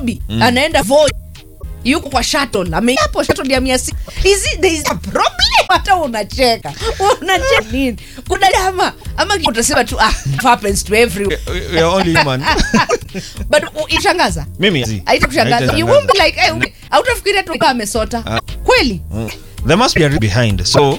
nairobi anaenda voi yuko kwa shuttle ameapo shuttle ya mia sita is it there is a problem hata unacheka unacheka nini kuna jama ama utasema tu ah it happens to everyone We are only human. but u- itashangaza Mimi zi. haitakushangaza you Haitashangaza. won't be like hey, ume- hautafikiria tu kama amesota Ah. kweli Mm. There must be a reason behind. So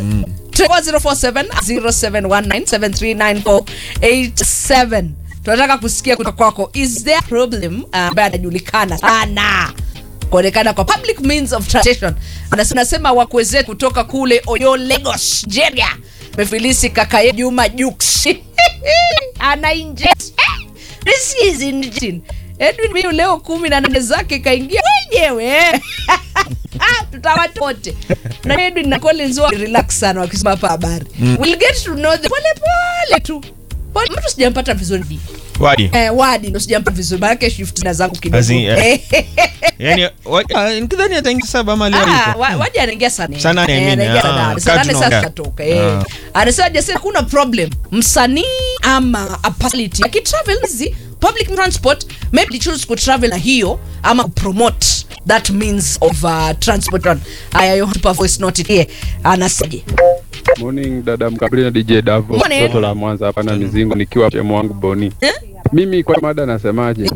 047 tunataka kusikia kutoka kwako is there a problem uh, ambaye anajulikana sana kuonekana kwa public means of transportation Anas- anasema wakweze kutoka kule oyo lagos nigeria mefilisi kaka ye juma jux ana inject this is injecting edwin miu leo kumi na nane zake kaingia wenyewe tutawatu wote na edwin na collins wa relax sana wakisema hapa habari we'll get to know the pole pole tu Pole- mtu sijampata vizuri wadi. eh, wadi ndo sijampata vizuri maanake shift na zangu kidogo Azi, eh. Eh, Yani wa- ah, nikidhani ataingia saba ama leo Ah, yuko. wa- waje anaingia sana Saa nane, I mean, anaingia ah, saa nane. Saa kaa nane sasa tunaongea. tutatoka eh. Ah. anasema jasema kuna problem msanii ama a personality akitravel hizi public transport maybe choose kutravel na hiyo ama kupromote that means of uh, transport aya yo hapa voice note here anasaje Morning dada Mkabili na DJ Davo Morning. toto la Mwanza hapa na mizingo nikiwa shemu wangu Boni. Eh? Mimi kwa mada nasemaje?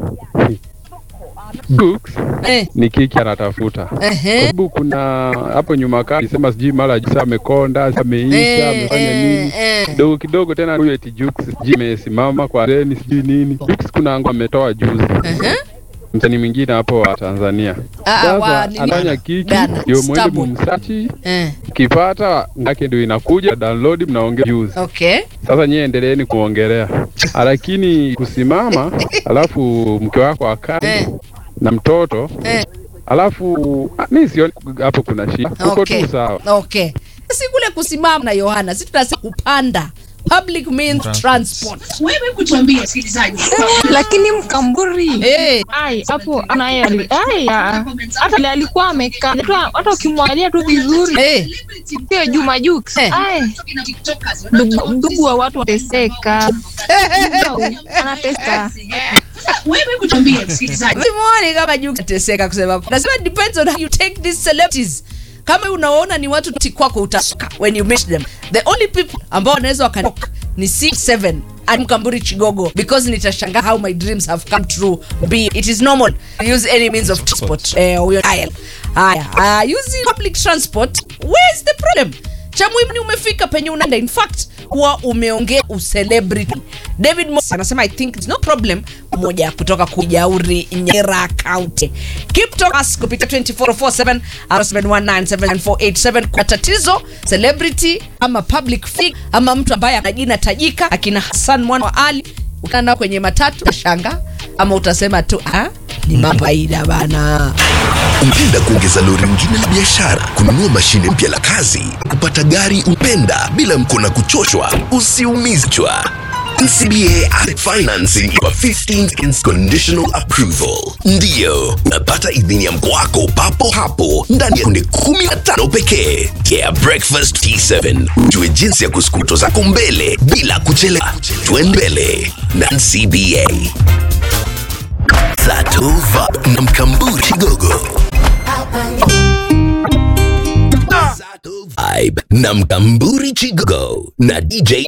Books eh ni kiki anatafuta. Kwa ehe sababu kuna hapo nyuma kali sema sijui mara jisa amekonda, ameisha, Eh, amefanya eh, nini. eh. Kidogo kidogo tena huyo eti Jux sijui amesimama kwa reni sijui nini. Jux kuna ngo ametoa juzi. Ehe. Msanii mwingine hapo wa Tanzania. Ah, wa Sasa nini? anafanya kiki Ghana, ndio mwende Starboy. mumsachi eh kipata ngake ndio inakuja download mnaongea juzi. okay Sasa nyie endeleeni kuongelea, lakini kusimama alafu mke wako akae Eh. na mtoto eh alafu ah, mi sioni hapo kuna shida, uko okay tu sawa. okay si kule kusimama na yohana si tunasema kupanda public means transport wewe kutuambia msikilizaji lakini mkamburi eh ai hapo anaye ali- ai, ah, hata ile alikuwa amekaa hata- hata ukimwangalia tu vizuri eh sio Juma Jux Eh. ai ndugu ndugu wa watu wateseka anateseka wewe kutuambia msikilizaji simuoni kama juu kateseka kusema nasema it depends on how you take these celebrities kama unaona ni watu ti kwako utasuka when you meet them the only people ambao wanaweza wakanoka ni c7 and mkamburi chigogo because nitashangaa how my dreams have come true be it is normal to use any means of transport eh, huyo dial haya uh, using public transport where is the problem cha muhimu ni umefika penye unaenda in fact kuwa umeongea ucelebrity david Mo anasema i think it's no problem moja kutoka kujauri nyera county keep talk us kupitia 2447 0719799487 kwa tatizo celebrity ama public figure ama mtu ambaye ana jina tajika akina hassan mwana wa ali ukana nao kwenye matatu utashanga ama utasema tu ah, ni mabaida bana Ungependa kuongeza lori lingine la biashara, kununua mashine mpya la kazi, kupata gari upenda bila mkona kuchoshwa? Usiumizchwa. NCBA Asset Financing kwa 15 seconds conditional approval. Ndiyo, unapata idhini ya mkoa wako papo hapo ndani ya sekunde 15 pekee. Yeah, breakfast T7. Ujue jinsi ya kusukuma zako mbele bila kuchelewa. Twende mbele na NCBA. Satova na Mkamburi Chigogo. Vibe na Mkamburi Chigogo na DJ